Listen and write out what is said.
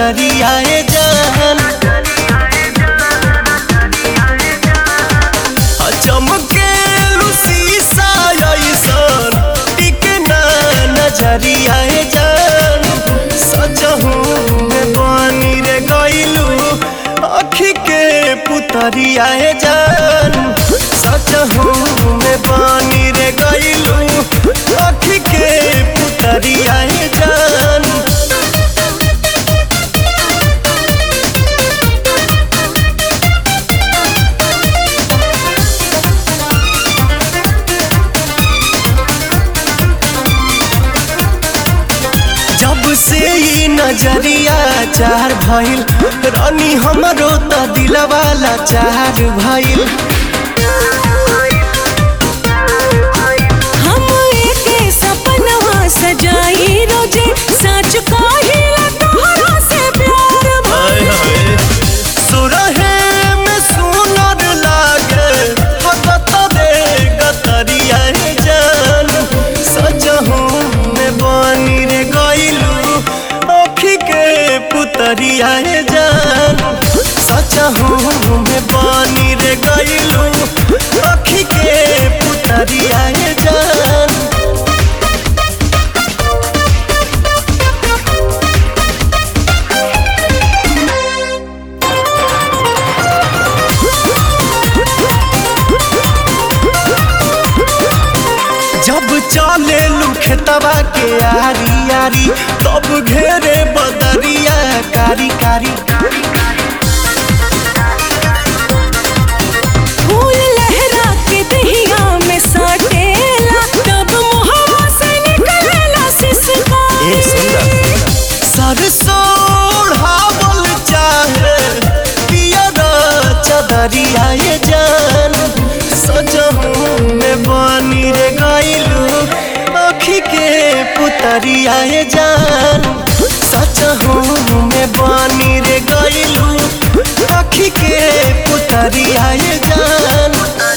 नजरिया जान चमके शीशा ऐसन टिके ना नजरिया जान सजहू में बनी रे गइलू अखी के पुतरिया जान सजहू में बनी रे गइलू अखी के पुतरिया जान जब से ई नजरिया चार भइल रानी हमरो त दिलवाला चार भइल हम एके सपनवा सजाई रोजे सच कहिला तोहरा से प्यार भइल सुरहे में सुनर लागे हकत दे गतरिया जान सजहू में बनी रे गइलू अखी के पुतरिया जान सजहू में बनी रे गइलू अखी के पुतरिया जान जब चले खेतवा के आरी आरी तब घेरे बदरिया कारी कारी फूल लहरा के दहिया में साटेला तब मुहवा से निकलेला सिसकारी सरसों ओढ़ावल चाहे पियर चदरिया ये जान सजहू में बनी रे गइलू अखी के पुतरिया ये जान सजहू में बनी रे गइलू अखी के पुतरिया ये जान